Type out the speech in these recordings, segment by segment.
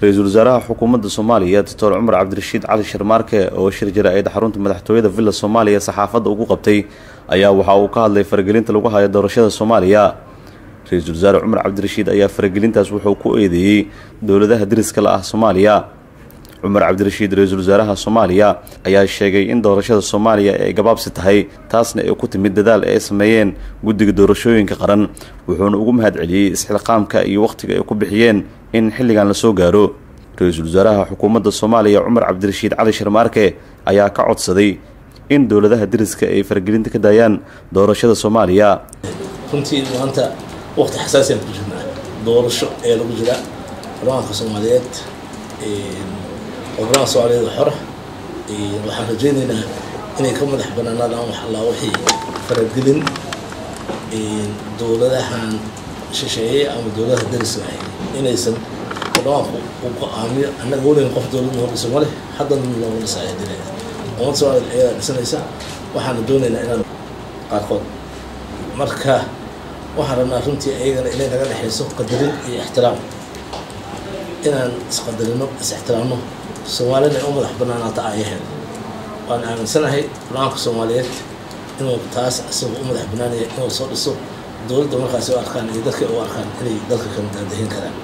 ra-iisul wasaaraha xukuumadda soomaaliya doctor cumar cabdirashiid cali sharmaarke oo shir jara-eed xarunta madaxtooyada villa soomaaliya saxaafadda ugu qabtay ayaa waxa uu ka hadlay faragelinta lagu hayo doorashada soomaaliya ra-iisul wasaare cumar cabdirashiid ayaa faragelintaas wuxuu ku eedeeyey dowladaha deriska la ah soomaaliya cumar cabdirashiid ra-iisul wasaaraha soomaaliya ayaa sheegay in doorashada soomaaliya ay gabaabsi tahay taasna ay ku timid dadaal ay sameeyeen guddiga doorashooyinka qaran wuxuuna ugu mahad celiyey isxilqaamka iyo wakhtiga ay ku bixiyeen in xilligan la soo gaaro ra-iisul wasaaraha xukuumadda soomaaliya cumar cabdirashiid cali sharmaarke ayaa ka codsaday in dowladaha deriska ay faragelinta ka daayaan doorashada soomaaliya runtii maanta waqti xasaasiyan ku jirnaa doorasho ee lagu jira barlamaanka soomaaliyeed oo barlamaanka soomaaliyeed xora waxaan rajaynaynaa inay ka madax banaanaadaan wax allaa wixii faragelin dowladahan shisheeye ama dowladaha deriska ahay inaysan barlamaanku u go-aamiyo annaga weligan qof dowlad noo dhiso male haddana nooga dhisaya dile ummadda soomaaliyeed ayadaa dhisanaysa waxaana doonaynaa inaan qaarkood marka waxaan rabnaa runtii ayagana inay naga dhexayso qadarin iyo ixtiraam inaan isqadarino is-ixtiraamno soomaalina ay u madax banaanaata ayaheed waan aaminsanahay barlamaanka soomaaliyeed inuu taas isagoo u madax banaanaya inuu soo dhiso dowladda markaasi u arkaan iyo dadka u arkaan inay dalka kala daadahin karaan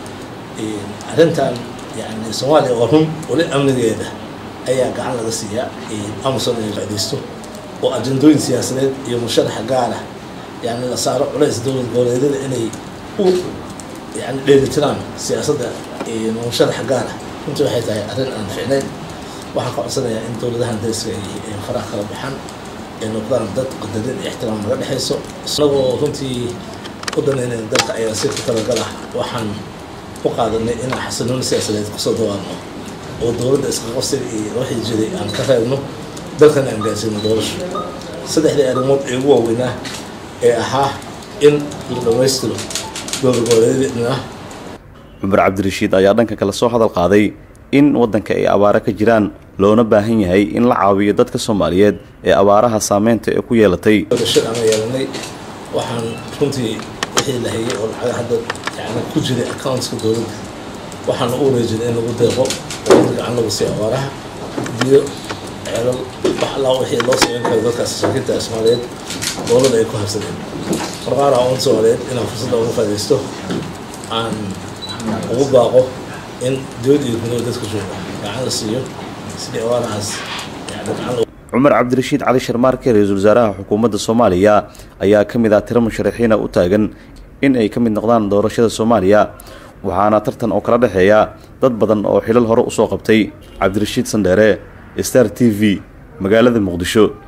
arrintan yani soomaaliya oo run weli amnigeeda ayaa gacan laga siiyaa amazon inay faaidaysto oo ajendooyin siyaasadeed iyo musharaxa gaara yani la saaro culays dowlad goboleedyada inay u yani dheelitiraan siyaasadda musharaxa gaara runtii waxay tahay arrin aan ficnayn waxaan ka codsanayaa in dowladahan dariska ay faraha kala baxaan ay noqdaan dad qadarin iyo ixtiraam naga dhexayso isagoo runtii u danaynayn dalka ayaa si ku talagalah waxaan u qaadanay inaan xasiloon siyaasadeed kusoo dawaadno oo dowladda isqaqabsiga iyo wixii jiray aan ka reebno dalkan aan gaarsiino doorasho saddexdii arrimood ee ugu waaweynaa ee ahaa in la dhammaystiro dowladgoboleedyadna cumar cabdirashiid ayaa dhanka kale soo hadal qaaday in waddanka ay abaaro ka jiraan loona baahan yahay in la caawiyo dadka soomaaliyeed ee abaaraha saameynta ee ku yeelatay doorashad aan yeelanay waxaan runtii wixii la hayay oo lacaga hadda yani ku jiray accountska dowladda waxaana u wareejinay in lagu deeqo oo gacan lagu siiyo abaaraha biyo ceelal wax allaa wixii loo sameyn karo dadkaas shaakinta soomaaliyeed dowladda ay ku habsadeen marqaara oon soomaaliyeed inaan fursadda uga faadaysto aan ugu baaqo in dowlad iyo gudood dadka jooga gacan la siiyo sidii abaarahaas yani gacan cumar cabdirashiid cali sharmaarke ra-iisul wasaaraha xukuumadda soomaaliya ayaa ka mid ah tiro musharaxiina u taagan in ay ka mid noqdaan doorashada soomaaliya waxaana tartan oo kala dhexeeya dad badan oo xilal hore usoo qabtay cabdirashiid sandheere star t v magaalada muqdisho